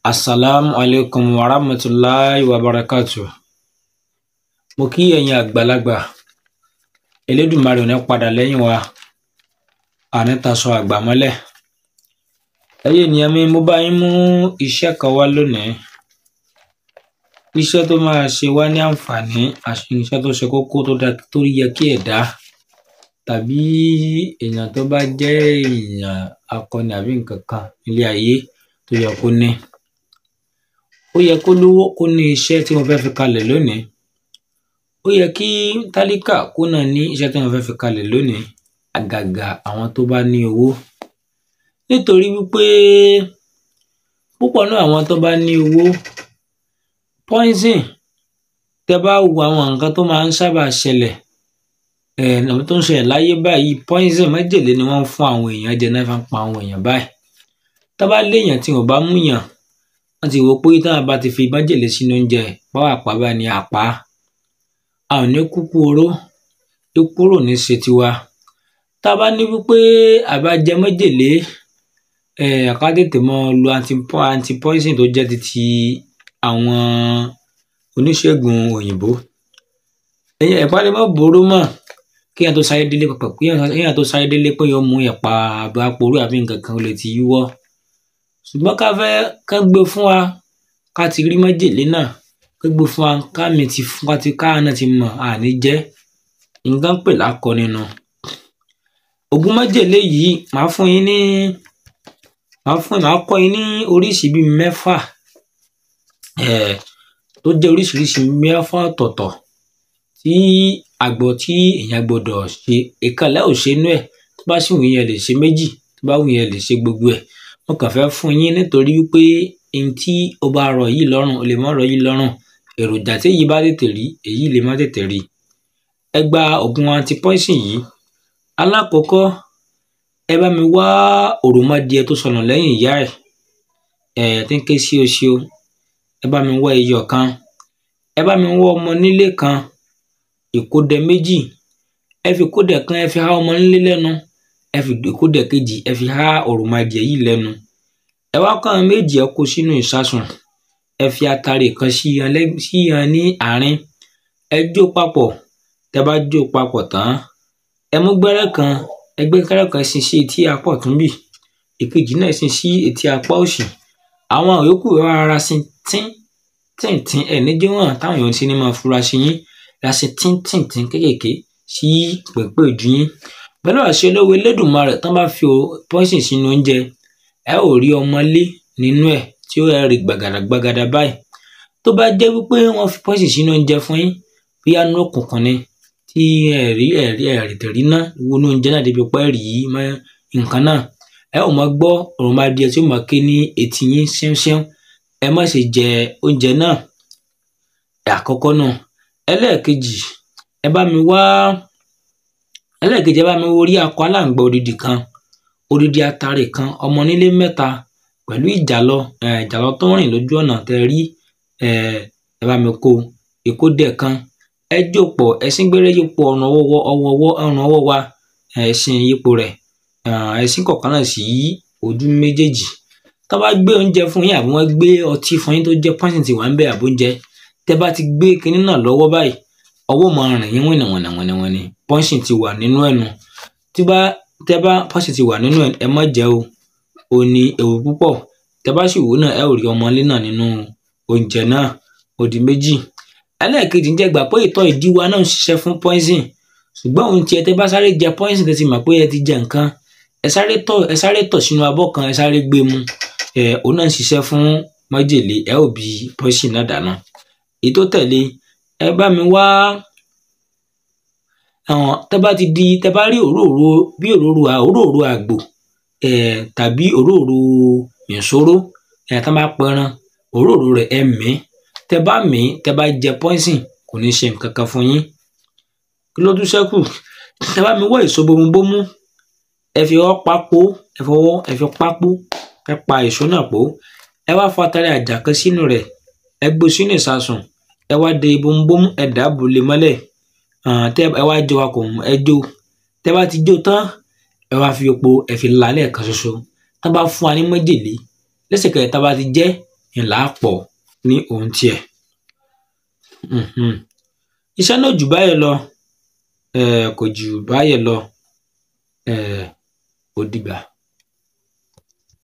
Assalamu alaikum wa rahmatulahi wa barakatuh. Mo kí ẹ̀yin àgbàlagbà. Elédùmarè ò ní padà lẹ́yìn wa. Àní taṣọ àgbà mọ́lẹ̀. Ẹ̀yin ènìyàn mi, mo bá yín mú iṣẹ́ kan wá lónìí. Iṣẹ́ tó máa ṣe wá ní àǹfààní àti iṣẹ́ tó ṣe kókó tó dá tó yẹ kí ẹ̀dá tàbí èèyàn tó bá jẹ́ èèyàn akọni àbí nǹkan kan nílé ayé tó yẹ kó ní. Ó yẹ kó lówó kó ní iṣẹ́ tí mo fẹ́ fi kalẹ̀ lónìí. Ó yẹ kí tálíkà kó náà ní iṣẹ́ tí mo fẹ́ fi kalẹ̀ lónìí. Àgàgà àwọn tó bá ní owó. Nítorí wípé púpọ̀ nínú àwọn tó bá ní owó poison tẹ bá wo àwọn nǹkan tó máa ń sábà ṣẹlẹ̀ um tó ń ṣẹlẹ̀ láyé báyìí poison májèlé ni wọ́n ń fún àwọn èèyàn jẹ náà fi ń pa àwọn èèyàn báyìí. Tá bá léèyàn tí wọn ò bá mú yàn wọ́n ti wò ó pé táwọn bá ti fi májèlé sínú oúnjẹ pápàpá báyìí ni á pa á. A ò ní kúkú oró ikú oró ò ní ṣe tiwa. Tá bá ní wípé à bá jẹ májèlé um ká tètè máa lo anti anti poison tó jẹ́ titi àwọn oníṣègùn òyìnbó. Ẹ̀yin ẹ̀pà lè má boró mọ́ kéèyàn tó sáré délé pàpà kéèyàn tó sáré délé pé èèyàn ó mú ẹ̀pà àbí aporó àbí nǹkan kan ó lè ti yíwọ́. Ṣùgbọ́n ká fẹ́ kán gbé fún wa ká ti rí májèlé náà kán gbé fún wa kámi ti ká ti káwa náà ti mọ̀ a ní jẹ́ n tán ń pè lákọni nu. Ògùn májèlé yìí màá fún yín ní màá fún màá kọ́ yín ní oríṣi bíi mẹ́fà um tó jẹ́ oríṣiríṣi mẹ́fà ọ̀tọ̀ọ̀tọ̀ tí àgbọ̀ tí èèyàn gbọdọ̀ ṣe. Ìkan lẹ ó ṣe nínú ẹ̀ tó bá sì wù yín ẹ lè ṣe méjì tó bá wù yín ẹ lè ṣe gbogbo ẹ̀. Mo kàn fẹ́ fún yín nítorí wípé n tí ó bá rọ̀ yín lọ́rùn ó lè má rọ̀ yín lọ́rùn. Èròjà téyìí bá tètè rí èyí lè má tètè rí. Ẹ gba ògùn anti poison yìí. Alákọ̀ọ́kọ́ ẹ bá mi wá òròmọdìẹ tó sọnù lẹ́yìn ìyá ẹ̀ um tí ń ké síosío ẹ bá mi wá ẹyọ kan. Ẹ bá mi wá ọmọ onílé kan ìkódẹ méjì ẹ fi ìkódẹ kan ẹ fi há ọmọ onílé lẹ́nu ẹ fi ìkódẹ kejì ẹ fi há òròmọdìẹ yìí lẹ́nu. Ẹ wá kó àwọn méjèèjì ẹ kó sínú ìṣasùn ẹ fi atare kan sí yan lẹ́ sí yan ní àárín ẹ jó papọ̀ tẹ bá jó papọ̀ tán ẹ mú gbẹ́rẹ́ kan ẹ gbé gbẹ́rẹ́ kan sin sí etí apá ọ̀tún ńbì ìkejì náà sin sí etí apá òsì. Àwọn ìyókù ẹ wá rọra sin tín tín-tín ẹ ní jẹ́ wọ́n hàn táwọn èèyàn ti ní máa fura sí yín. Ẹ ra sin tín tín-tín kéékèèké sí pèpé ìdí yín. Pẹ̀lú àṣẹ lọ́wọ́ Elédùmarè tán bá fi poison sínú oúnjẹ ẹ ó rí ọmọlé nínú ẹ̀ tí ó rí gbàgàdà gbàgàdà báyìí. Tó bá jẹ́ wípé wọ́n fi poison sínú oúnjẹ fún yín bóyá nínú òkùnkùn ni tí ẹ rí ẹ rí ẹ tètè rí iná wọnú oúnjẹ náà débi pé ẹ rí mọ́ nǹkan náà. Ẹ ó máa gbọ́ òròmọdìẹ tí ó máa ké ní etí yín ṣẹ́únṣẹ́ún. Ẹ má ṣe jẹ oúnjẹ náà. Àkọ́kọ́ nú. Ẹlẹ́ẹ̀kejì ẹ bá mi wá ẹlẹ́ẹ̀kejì ẹ bá mi wá orí akọ aláǹgbá odidi kan odidi atare kan ọmọ onílé mẹ́ta pẹ̀lú ìjàlọ um ìjàlọ tó ń rìn lójú ọ̀nà tẹ rí um ẹ bá mi kó ìkódẹ kan ẹ jó pọ̀ ẹ sín gbẹ́rẹ́ yípo ọrùn ọwọ́ ọwọ́ ọwọ́ ọrùn ọwọ́ wa ẹ sín yípo rẹ̀ um ẹ sín kọ̀ọ̀kan náà sí ojú méjèèjì. Tán bá gbé oúnjẹ fún yín àbí wọ́n gbé ọtí fún yín tó jẹ́ poison ti wà ńbẹ̀ àbí oúnjẹ tẹ bá ti gbé kiní náà lọ́wọ́ báyìí ọwọ́ ó máa rìn yín wìnìwìnì wìnìwìnì poison ti wà nínú ẹ̀ nu. Tí bá tẹ bá poison ti wà nínú ẹ̀ ẹ má jẹ́ o. Ó ní ewu púpọ̀. Tẹ bá sì wò ó náà ẹ ó rí ọmọnlé náà nínú oúnjẹ náà ó di méjì. Ẹlẹ́ẹ̀kejì ǹjẹ́ ẹ gbà pé ìtọ́ ìdí wa náà ń ṣiṣẹ́ fún poison ṣùgbọ́n òun ti ẹ tẹ bá sáré jẹ poison tẹ ti mọ̀ pé ẹ ti jẹ nǹkan ẹ sáré tọ̀ ẹ sáré tọ̀ sínú abọ́ kan ẹ sáré gbé mu um òun náà ń ṣiṣẹ́ fún májèlé ẹ ó bi poison náà dànù. Èyí tó tẹ̀lé ẹ bá mi wá um tẹ́ bá ti di tẹ́ bá rí òróró bí òróró òróró àgbò um tàbí òróró mìsóró um tán bá pẹran òróró rẹ̀ ẹ mìí tẹ́ bá mìí tẹ́ bá jẹ poison kò ní ṣe nǹkan kan fún yín. Kí ló tún ṣẹ́kù? Ẹ bá mi wá èso bomubómú ẹ fi ọwọ́ pá pó ẹ fọwọ́ ẹ fi pá pó ẹ pa èso náà pó ẹ wá fa atare àjà kan sínú rẹ̀ ẹ gbé sínú ìṣasùn ẹ wá de bomubómú ẹ dàá bò lé mọ́lẹ̀ um tẹ́ ẹ wá jó papọ̀ ẹ jó tẹ́ bá ti jó tán ẹ wá fi epo ẹ fi là á lẹ́ẹ̀kan ṣoṣo. Tán bá fún wa ní májèlé lẹ́sẹ̀kẹsẹ̀ tá bá ti jẹ́ ńlá pọ̀ ní ohun tiẹ̀ iṣẹ́ náà jù báyẹn lọ um kò jù báyẹn lọ um ó dìgbà.